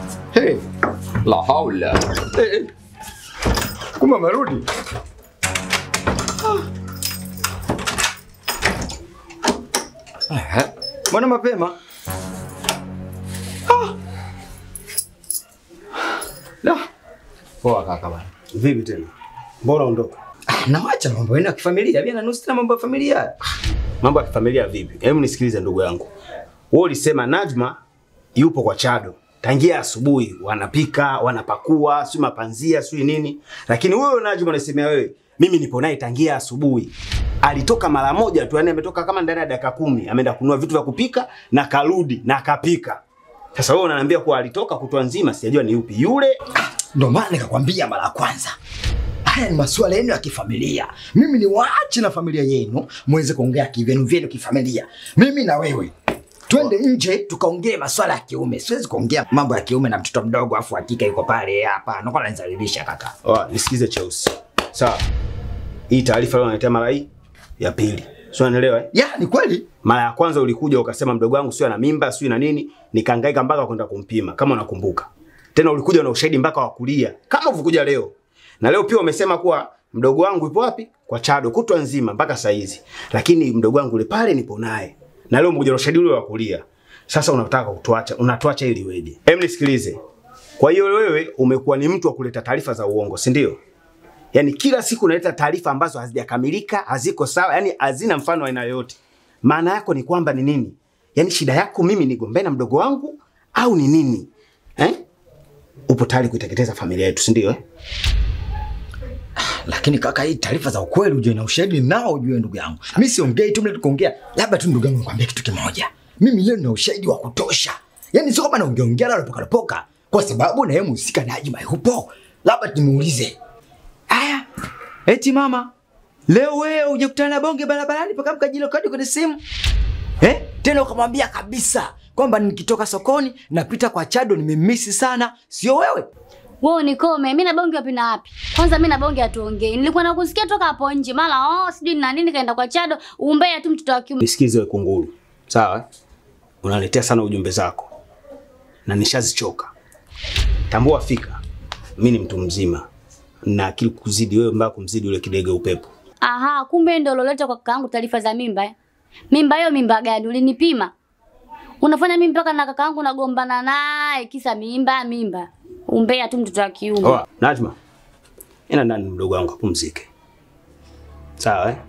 Hey, la haula. Hey, hey. Kumbe amerudi. Ah. Eh, Mbona mapema? Ah. La. Poa kaka bana. Vipi tena? Mbona ondoka? Ah, Nawacha mambo yenu ya kifamilia. Mimi nanusu tena mambo ya familia. Mambo ya kifamilia vipi? Hebu nisikilize ndugu yangu. Wewe ulisema Najma yupo kwa Chado. Tangia asubuhi wanapika, wanapakua, si mapanzia, si nini. Lakini wewe Najma unasemea wewe, mimi nipo naye tangia asubuhi. Alitoka mara moja tu, yani ametoka kama ndani ya dakika kumi, ameenda kununua vitu vya kupika na karudi na akapika. Sasa wewe unaniambia kuwa alitoka kutwa nzima, sijajua ni yupi yule. Ndio maana nikakwambia mara ya kwanza. Haya ni masuala yenu ya kifamilia. Mimi ni waache na familia yenu muweze kuongea kivyenu vyenu kifamilia. Mimi na wewe twende nje tukaongee masuala ya kiume. Siwezi kuongea mambo ya kiume na mtoto mdogo afu hakika yuko pale hapa. Nakuwa nanizalilisha kaka. Oh, nisikize Cheusi. Sawa. Hii taarifa leo unaletea mara hii ya pili. Sio unanielewa eh? Ya, ni kweli. Mara ya kwanza ulikuja ukasema mdogo wangu sio ana mimba, sio na nini, nikahangaika mpaka kwenda kumpima kama unakumbuka. Tena ulikuja na ushahidi mpaka wa kulia kama ulivyokuja leo. Na leo pia umesema kuwa mdogo wangu yupo wapi? Kwa Chado kutwa nzima mpaka saa hizi. Lakini mdogo wangu yule pale nipo naye. Na leo umekuja na ushahidi ule wa kulia. Sasa unataka kutuacha, unatuacha ili weje? Hem, nisikilize. Kwa hiyo wewe umekuwa ni mtu wa kuleta taarifa za uongo, si ndio? Yaani kila siku unaleta taarifa ambazo hazijakamilika, haziko sawa, yani hazina mfano wa aina yoyote. Maana yako ni kwamba ni nini? Yaani shida yako mimi nigombee na mdogo wangu au ni nini? Eh? Upo tayari kuiteketeza familia yetu, si ndio eh? Lakini kaka, hii taarifa za ukweli ujue na ushahidi nao ujue ndugu yangu. Mimi siongei tu mle kuongea. Labda tu ndugu yangu nikwambie kitu kimoja. Mimi leo nina ushahidi wa kutosha. Yaani sio kama naongea ongea la lopoka lopoka kwa sababu na yeye mhusika Najma yupo. Labda tumuulize. Aya. Eti mama, leo wewe hujakutana na bonge barabarani mpaka mkajilo kadi kwenye simu? Eh? Tena ukamwambia kabisa kwamba nikitoka sokoni napita kwa Chado nimemisi sana, sio wewe? Wewe unikome, mimi na bonge wapi na wapi? Kwanza mimi na bonge hatuongei. Nilikuwa nakusikia toka hapo nje, mara oh, sijui na nini kaenda kwa Chado, umbea tu mtoto wa kiume. Nisikize wewe kunguru. Sawa? eh? Unaletea sana ujumbe zako. Na nishazichoka. Tambua fika. Mimi ni mtu mzima. Na akili kuzidi wewe mbaya kumzidi yule kidege upepo. Aha, kumbe ndio uloleta kwa kakaangu taarifa za mimba. eh? Mimba hiyo mimba gani? Ulinipima? Unafanya mimi mpaka na kakaangu nagombana naye kisa mimba mimba. Umbea tu mtoto wa kiume. Oa, Najma. Ina ndani mdogo wangu apumzike. Sawa eh?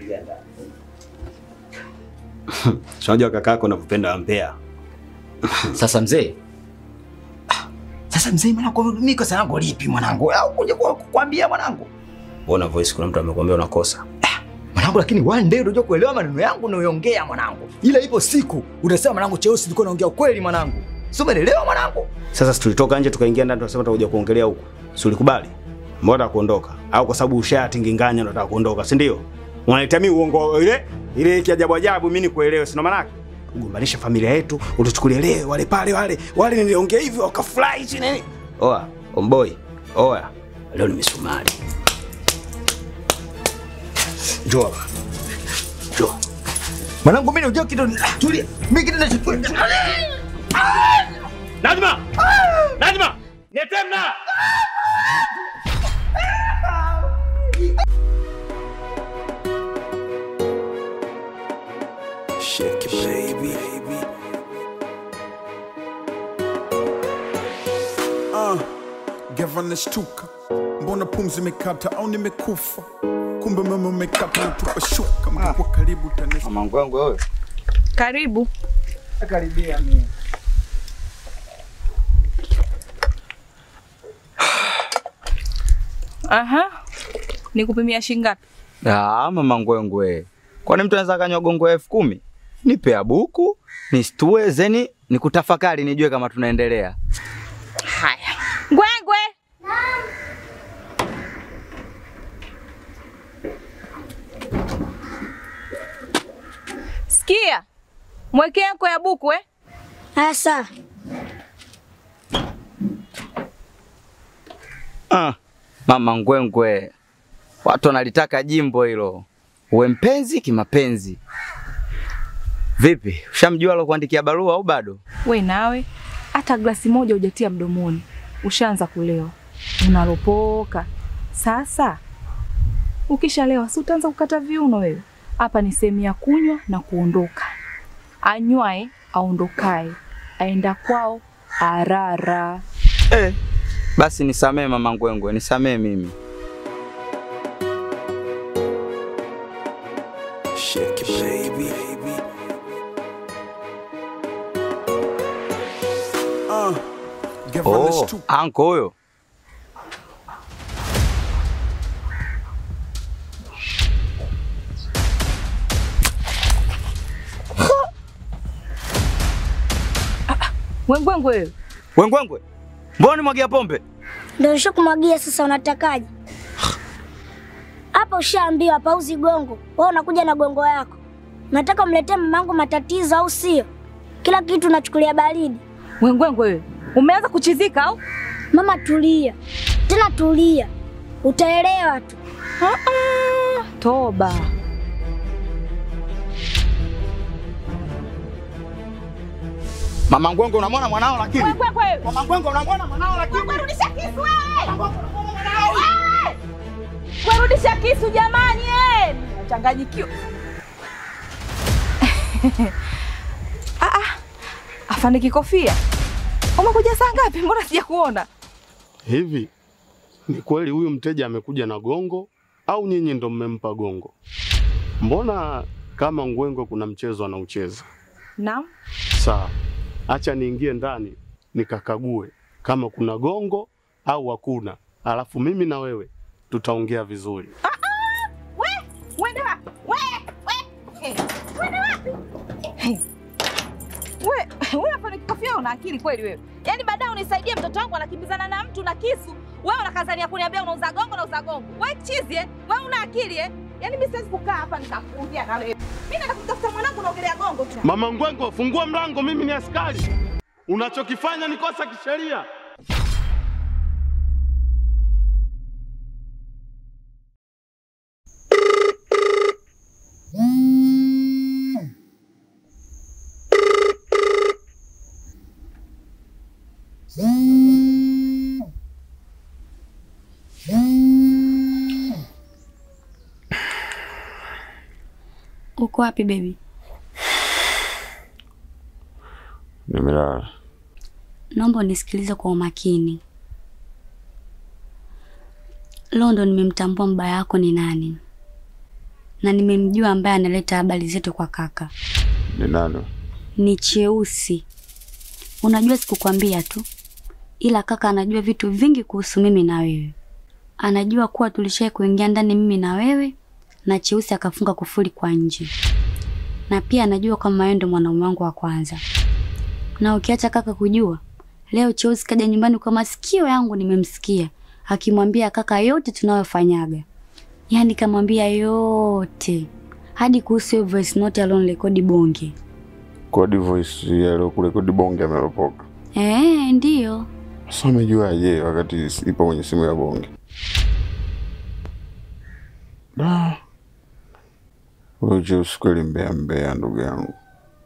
Si Unajua kaka yako anavyopenda ampea. Sasa mzee, Ah, sasa mzee, mwanangu, mimi kosa langu lipi mwanangu? Au kuja kwa- kukwambia mwanangu? Mbona voice kuna mtu amekwambia unakosa? Mwanangu, lakini one day unajua kuelewa maneno yangu unayoongea mwanangu, ila ipo siku utasema mwanangu, cheusi ulikuwa unaongea ukweli mwanangu, sio? Umeelewa mwanangu? Sasa si tulitoka nje tukaingia ndani tukasema tutakuja kuongelea huko. Si ulikubali? Mbona unataka kuondoka? Au kwa sababu ushatinginganya unataka kuondoka, si ndio? Unaletea mimi uongo ile ile kiajabu ajabu mimi nikuelewe, si ndo maana yake? Kugombanisha familia yetu, utuchukulie leo wale pale wale wale niliongea hivyo wakafurahi si nini? Oa, omboi. Oa. Leo ni misumari. Njoo hapa. Njoo. Mwanangu, mimi unajua kitu, ah, tulia, mimi kitu nachukua Najma! Najma! Netemna! Shake it, baby. Ah, gavana nashtuka, mbona pumzi imekata au nimekufa? Kumbe mama umekata natupa shuka, mtakuwa karibu tanesha Mamangu wangu wewe. Karibu. Karibia mimi. Aha. Nikupimia shilingi ngapi? Ah, mama ngwengwe. Kwani mtu anaweza kanywa gongo elfu kumi? Nipe ya buku, nisitue zeni nikutafakari nijue kama tunaendelea. Haya. Ngwengwe. Sikia. Mwekee yako ya buku eh? Asa, Ah, mama ngwengwe. Watu wanalitaka jimbo hilo. Uwe mpenzi kimapenzi. Vipi? Ushamjua alo kuandikia barua au bado? We nawe. hata glasi moja hujatia mdomoni, ushaanza kulewa, unalopoka. Sasa ukishalewa, si utaanza kukata viuno wewe? Hapa ni sehemu ya kunywa na kuondoka. Anywae aondokae, aenda kwao arara. Eh, basi nisamee mama Ngwengwe, nisamee mimi. Shake it, baby. Uh, give on this Oh, too. anko huyo. Wengwengwe wewe, Wengwengwe, mbona nimwagia pombe? Ndio nishakumwagia sasa, unatakaje? Hapa ushaambiwa pauzi gongo, wewe unakuja na gongo yako. Unataka umletee mamangu matatizo au sio? Kila kitu unachukulia baridi. wengwengwe wewe, umeanza kuchizika au? Mama tulia, tena tulia, utaelewa tu. Ah, toba. Mama Ngwengwe, unamwona mwanao lakini? Wengwengwe wewe, Mama Ngwengwe, unamwona mwanao lakini? rudisha kisu wewe! Wewe! Kurudisha kisu jamani, eh! Nachanganyikiwa. ah, ah. Afande Kikofia, umekuja saa ngapi? Mbona sijakuona? Hivi ni kweli huyu mteja amekuja na gongo au nyinyi ndo mmempa gongo? Mbona kama Ngwengo kuna mchezo anaucheza? Naam. Sawa, acha niingie ndani nikakague kama kuna gongo au hakuna, alafu mimi na wewe tutaongea vizuri. We, uende wapi? We, we, eh, uende wapi? Eh, We, wewe Afande Kikofia una akili kweli wewe? Yaani baadaye unisaidie mtoto wangu anakimbizana na mtu na kisu. Wewe unakazania kuniambia unauza gongo na uza gongo. Wewe chizi eh? Wewe una akili eh? Yaani mimi siwezi kukaa hapa nikakuongea na wewe. Mimi nataka kutafuta mwanangu naongelea gongo tu. Mama Ngwengo, fungua mlango, mimi ni askari. Unachokifanya ni kosa kisheria. Uko wapi baby? Nimelala. Naomba unisikilize kwa umakini. Leo ndo nimemtambua mbaya yako ni nani, na nimemjua ambaye analeta habari zetu kwa kaka. Ni nani? Ni Cheusi. Unajua sikukwambia tu, ila kaka anajua vitu vingi kuhusu mimi na wewe. Anajua kuwa tulishai kuingia ndani mimi na wewe, na Cheusi akafunga kufuli kwa nje, na pia anajua kama wewe ndo mwanaume wangu wa kwanza. Na ukiacha kaka kujua, leo Cheusi kaja nyumbani kwa masikio yangu, nimemsikia akimwambia kaka yote tunayofanyaga, yaani kamwambia yote hadi kuhusu hiyo voice note alonirekodi Bonge. Kodi voice yaliyokurekodi bonge ameropoka. Eh, ndiyo. Sasa umejuaje wakati ipo kwenye simu ya bonge? Da. Wewe Jeusi kweli mbea mbea ndugu yangu.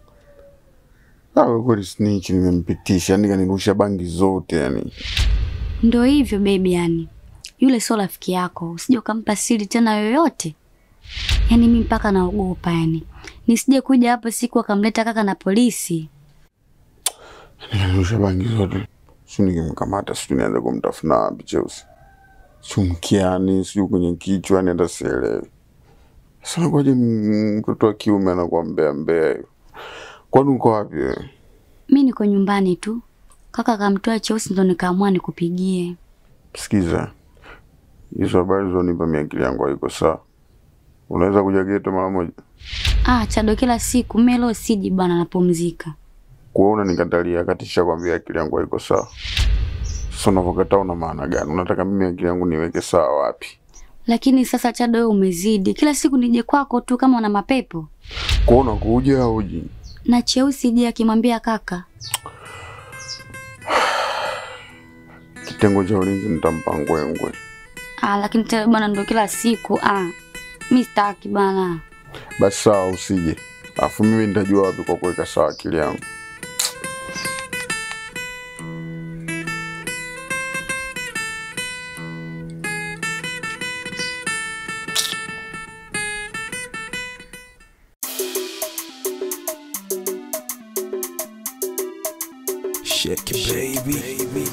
Awe kweli snitch nimempitisha, yani kanirusha bangi zote yani. Ndo hivyo baby, yani yule sio rafiki yako, usije ukampa siri tena yoyote. Yani mi mpaka naogopa, yani nisije kuja hapo siku akamleta kaka na polisi. Nikanirusha bangi zote. Si nikimkamata sijui nianze kumtafuna wapi Jeusi. Sijui mkiani, sijui kwenye kichwa, yani hata sielewi. Sasa nakuwaje m- mtoto wa kiume anakuwa mbea mbea hiyo? Kwani uko wapi wewe? Mi niko nyumbani tu, kaka akamtoa Cheusi, ndo nikaamua nikupigie. Sikiza, hizo habari zonipa miakili yangu haiko sawa. Unaweza kuja geto mara moja? Ah, Chado, kila siku mimi leo siji bwana, napumzika. Kuona nikatalia katisha kwambia akili yangu haiko sawa. Sasa unavyokataa una maana gani? Unataka mimi akili yangu niweke sawa wapi? Lakini sasa Chado, wewe umezidi, kila siku nije kwako tu kama una mapepo. Kuona kuja au uji? Na Cheusi je akimwambia kaka? Kitengo cha ulinzi nitampa ngwengwe. Ah, lakini tena bwana, ndo kila siku ah, mi sitaki bana. Basi sawa, usije. Alafu mimi nitajua wapi kwa kuweka sawa akili yangu. Shake it, baby.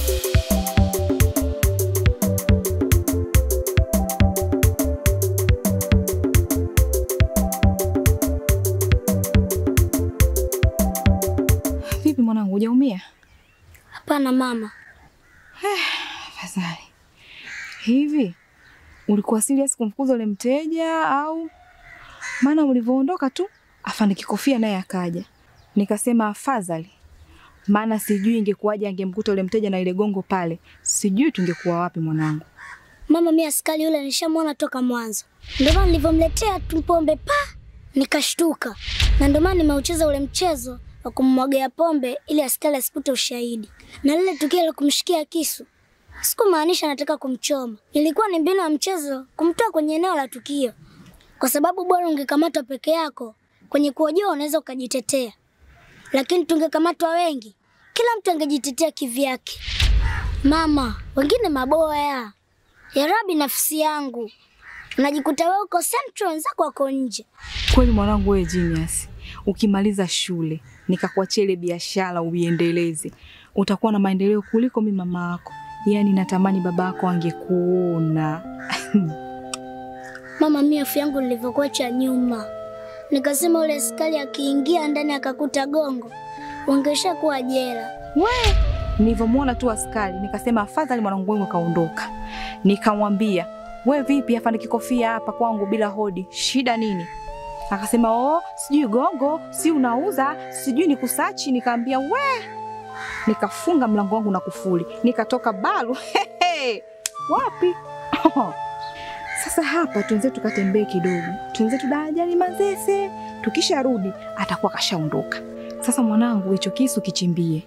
Vipi mwanangu, hujaumia? Hapana mama, Afadhali. Hivi ulikuwa serious kumfukuza ule mteja au? Maana ulivyoondoka tu afande kikofia naye akaja, nikasema afadhali, maana sijui ingekuwaje angemkuta ule mteja na ile gongo pale, sijui tungekuwa wapi mwanangu. mama, mi askari yule nishamwona toka mwanzo, ndio maana nilivyomletea tu pombe pa nikashtuka, na ndio maana nimeucheza ule mchezo wa kummwagia pombe ili askari asipute ushahidi. Na lile tukio la kumshikia kisu sikumaanisha nataka kumchoma, ilikuwa ni mbinu ya mchezo kumtoa kwenye eneo la tukio, kwa sababu bora ungekamatwa peke yako kwenye kuojoa unaweza ukajitetea, lakini tungekamatwa wengi, kila mtu angejitetea kivyake. Mama, wengine maboya ya rabi nafsi yangu, unajikuta wewe uko central, wenzako wako nje. Kweli mwanangu, wewe genius. Ukimaliza shule nikakuachia ile biashara uiendeleze, utakuwa na maendeleo kuliko mimi mama yako. Yaani natamani baba yako angekuona. Mama, mimi hofu yangu nilivyokuacha nyuma, nikasema ule askari akiingia ndani akakuta gongo, wangesha kuwa jela. We, nilivyomwona tu askari nikasema afadhali mwanangu wangu kaondoka. Nikamwambia, we vipi afande kikofia hapa kwangu bila hodi, shida nini? Akasema oh, sijui gongo, si unauza, sijui ni kusachi. Nikaambia we, nikafunga mlango wangu na kufuli, nikatoka balu Hehe, wapi? Sasa hapa tuenze tukatembee kidogo, tuenze tu darajani Manzese. Tukisharudi atakuwa kashaondoka. Sasa mwanangu, hicho kisu kichimbie.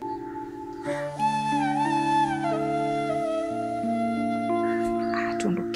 Ah, tuondoke.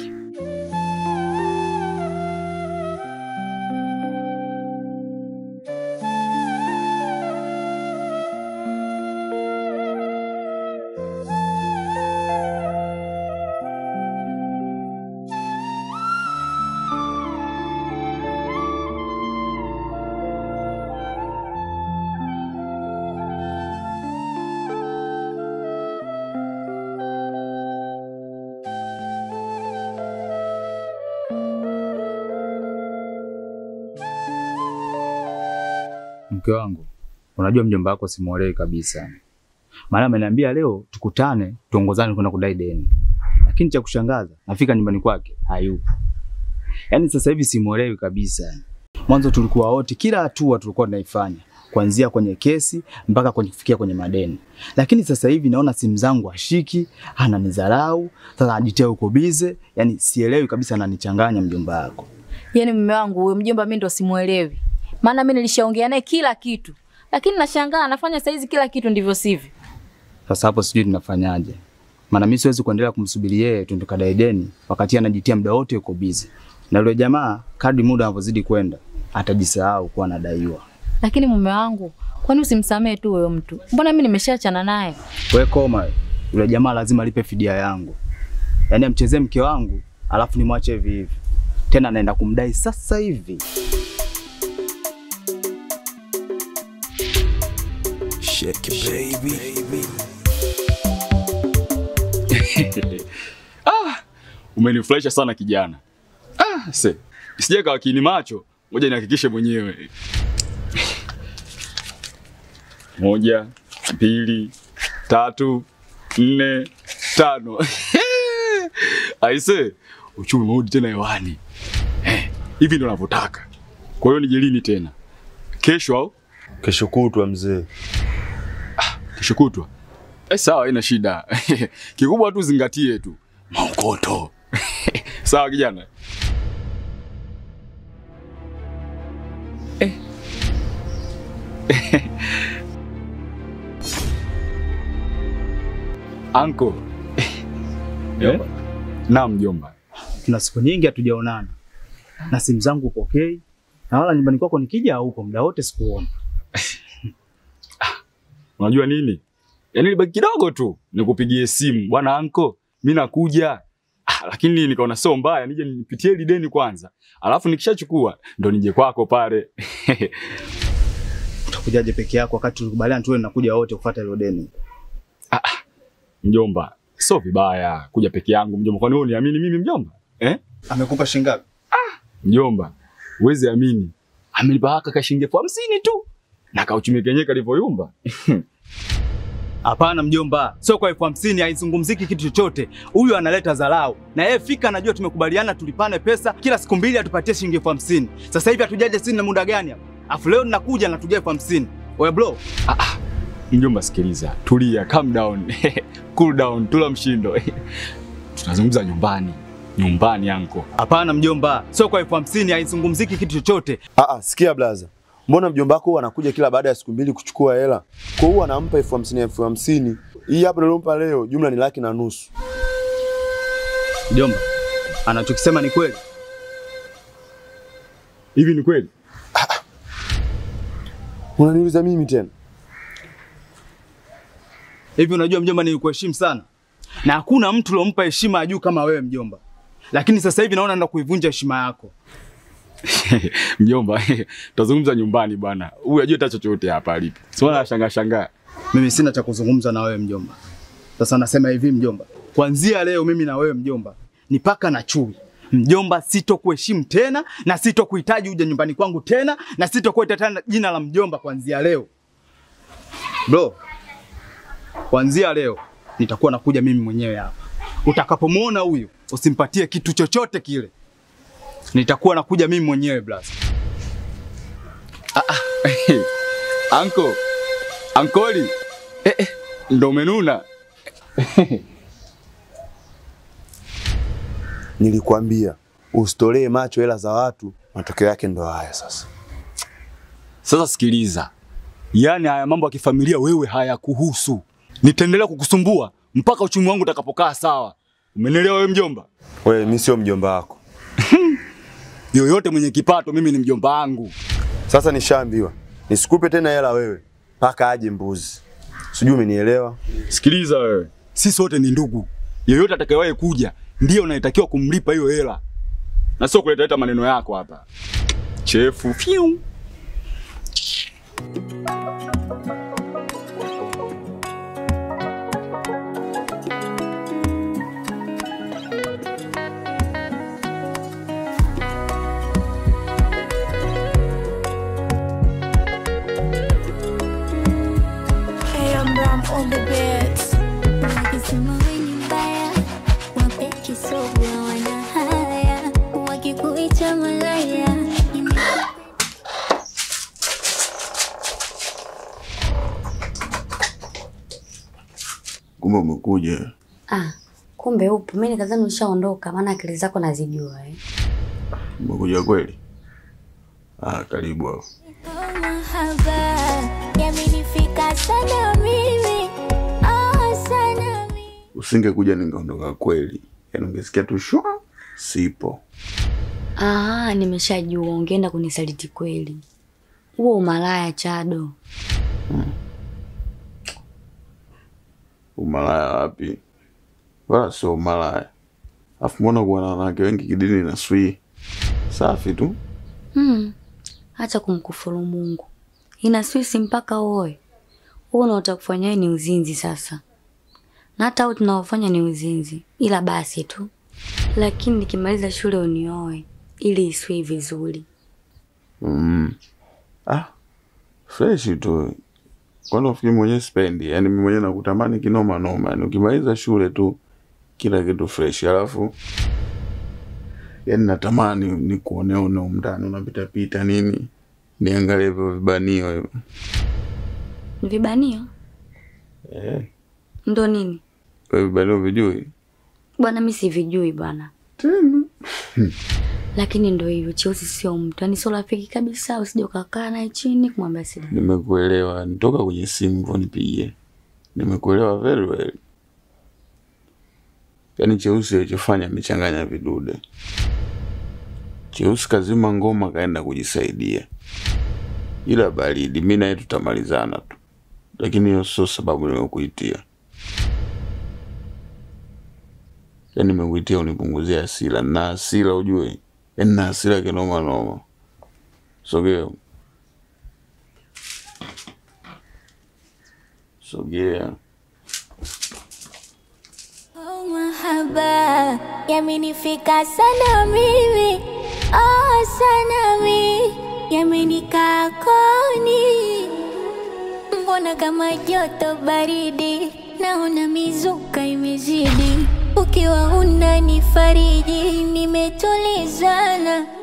Mke wangu, unajua mjomba wako simuelewi kabisa. Maana ameniambia leo tukutane tuongozane kwenda kudai deni, lakini cha kushangaza nafika nyumbani kwake hayupo. Yaani sasa hivi simuelewi kabisa. Mwanzo tulikuwa wote, kila hatua tulikuwa tunaifanya kuanzia kwenye kesi mpaka kwenye kufikia kwenye madeni, lakini sasa hivi naona simu zangu hashiki, ananidharau, sasa anajitia uko bize. Yani sielewi kabisa, ananichanganya mjomba wako. Yaani mume wangu huyo mjomba mimi ndo simuelewi. Maana mimi nilishaongea naye kila kitu. Lakini nashangaa anafanya saizi kila kitu ndivyo sivyo. Sasa hapo sijui tunafanyaje, maana mimi siwezi kuendelea kumsubiri yeye tu tukadai deni wakati anajitia muda wote yuko busy, na yule jamaa kadri muda unavyozidi kwenda atajisahau kuwa anadaiwa. Lakini mume wangu, kwani usimsamee tu huyo mtu? Mbona mimi nimeshaachana naye? We koma, we. yule jamaa lazima alipe fidia yangu, yaani amchezee mke wangu alafu nimwache hivi hivi, tena anaenda kumdai sasa hivi. Shake it, baby. Ah, umenifurahisha sana kijana. Ah, se. Sije kawa kiini macho, ngoja nihakikishe mwenyewe. Moja, mbili, tatu, nne, tano. Aise, uchumi umerudi tena hewani. Eh, hivi ndio navyotaka. Kwa hiyo nije lini tena? Kesho au? Kesho kutwa mzee. Kesho kutwa. Eh, sawa, haina shida. Kikubwa tu zingatie tu maokoto. sawa kijana. Eh. Anko. Eh? Naam mjomba. Tuna siku nyingi hatujaonana na simu zangu upokei, na wala nyumbani kwako nikija haupo, muda wote sikuona. Unajua nini? Yaani libaki kidogo tu nikupigie simu, bwana anko, mimi nakuja. Ah, lakini nikaona sio mbaya nije nipitie ile deni kwanza. Alafu nikishachukua ndo nije kwako pale. Utakuja unakujaje peke yako wakati tulikubaliana tuwe nakuja wote kufuata hilo deni? Mjomba, sio vibaya kuja peke yangu mjomba. Kwani wewe uniamini mimi mjomba? Eh? Amekupa shilingi ngapi? Mjomba, huwezi amini. Amelipa haka ka shilingi elfu hamsini tu. Na kauchumi kenyewe kalivyoyumba. Hapana mjomba, sio kwa elfu hamsini haizungumziki kitu chochote. Huyu analeta dharau. Na yeye fika anajua tumekubaliana tulipane pesa kila siku mbili atupatie shilingi elfu hamsini. Sasa hivi hatujaje sisi na muda gani hapa? Afu leo ninakuja na tujia elfu hamsini. Oya bro, Mjomba, sikiliza, tulia, calm down. cool down, tula mshindo. Tunazungumza nyumbani. Nyumbani anko. hapana mjomba, sio kwa elfu hamsini haizungumziki kitu chochote. Ah, ah, sikia blaza. Mbona mjomba wako huwa anakuja kila baada ya siku mbili kuchukua hela? Kwa hiyo anampa elfu hamsini elfu hamsini. Hii hapa nilompa leo jumla ni laki na nusu. Mjomba, anachokisema ni kweli. Hivi ni kweli? Unaniuliza mimi tena? Hivi unajua mjomba, nilikuheshimu sana na hakuna mtu uliompa heshima ya juu kama wewe mjomba, lakini sasa hivi naona ndo kuivunja heshima yako. Mjomba, tutazungumza nyumbani bwana. Huyu ajue hata chochote hapa alipo. Sio anashangaa shangaa. Mimi sina cha kuzungumza na wewe mjomba. Sasa nasema hivi mjomba, kuanzia leo mimi na wewe mjomba ni paka na chui. Mjomba, sitokuheshimu tena na sitokuhitaji uje nyumbani kwangu tena na sitokuita tena jina la mjomba kuanzia leo. Bro, kuanzia leo nitakuwa nakuja mimi mwenyewe hapa. Utakapomwona huyu usimpatie kitu chochote kile. Nitakuwa nakuja mimi mwenyewe blaza. Anko. Ankoli. Eh, eh, ndo umenuna. Nilikwambia usitolee macho hela za watu, matokeo yake ndo haya sasa. Sasa sikiliza. Yaani haya mambo ya kifamilia wewe hayakuhusu. Nitaendelea kukusumbua mpaka uchumi wangu utakapokaa sawa. Umenielewa wewe mjomba? Wewe mimi sio mjomba wako. Yoyote mwenye kipato mimi ni mjomba wangu. Sasa nishaambiwa nisikupe tena hela wewe mpaka aje mbuzi. Sijui umenielewa? Sikiliza wewe. Sisi wote ni ndugu. Yoyote atakayewahi kuja ndio unayetakiwa kumlipa hiyo hela. Na sio kuleta leta maneno yako hapa. Chefu. Fiu. Hey, I'm Ram on the beats. Wakisema wewe ni mbaya, wape kisogo wana haya, wakikuita malaya nime- Kumbe umekuja. Ah, kumbe upo. Mimi nikadhani ushaondoka, maana akili zako nazijua eh. Umekuja kweli? Ah, karibu hapo. mahaba yamenifika sana mimi, ah, sana mimi. Usingekuja ningeondoka kweli. Yaani ungesikia tu shwa sipo. Ah, nimeshajua ungeenda kunisaliti kweli. Huo umalaya Chado. Umalaya wapi? Wala sio umalaya. Afu mbona kuwa na wanawake wengi kidini na swi? Safi tu. Hmm. Acha kumkufuru Mungu. Ina swisi mpaka uoe. Huo unaotaka kufanya wewe ni uzinzi sasa. Na hata hao tunaofanya ni uzinzi, ila basi tu. Lakini nikimaliza shule unioe ili isiwe vizuri. Mm. Ah. Fresh tu. Kwani ufikiri mwenyewe spendi? Yaani mimi mwenyewe nakutamani kinoma noma. Yaani ukimaliza shule tu kila kitu fresh. Alafu yaani natamani nikuone one umndani unapita pita nini. Niangalie hivyo vibanio hivyo. Vibanio Eh, ndo nini? wewe vibanio vijui? Bwana mimi sivijui bwana. Tena. Lakini ndo hivyo, Cheusi sio mtu, yani sio rafiki kabisa. Usije ukakaa naye chini kumwambia siri. Nimekuelewa. Nitoka kwenye simu hivyo nipigie. Nimekuelewa very well. Yaani Cheusi alichofanya amechanganya vidude. Cheusi kazima ngoma kaenda kujisaidia, ila baridi, mi naye tutamalizana tu, lakini hiyo sio sababu nimekuitia. Yaani nimekuitia unipunguzie hasira, na hasira ujue, yaani na hasira kinoma noma. Sogea. Sogea. Oh, mahaba yamenifika sana mimi, oh, sana mimi yamenikaa koni, mbona kama joto baridi, naona mizuka imezidi, ukiwa unanifariji nimetulizana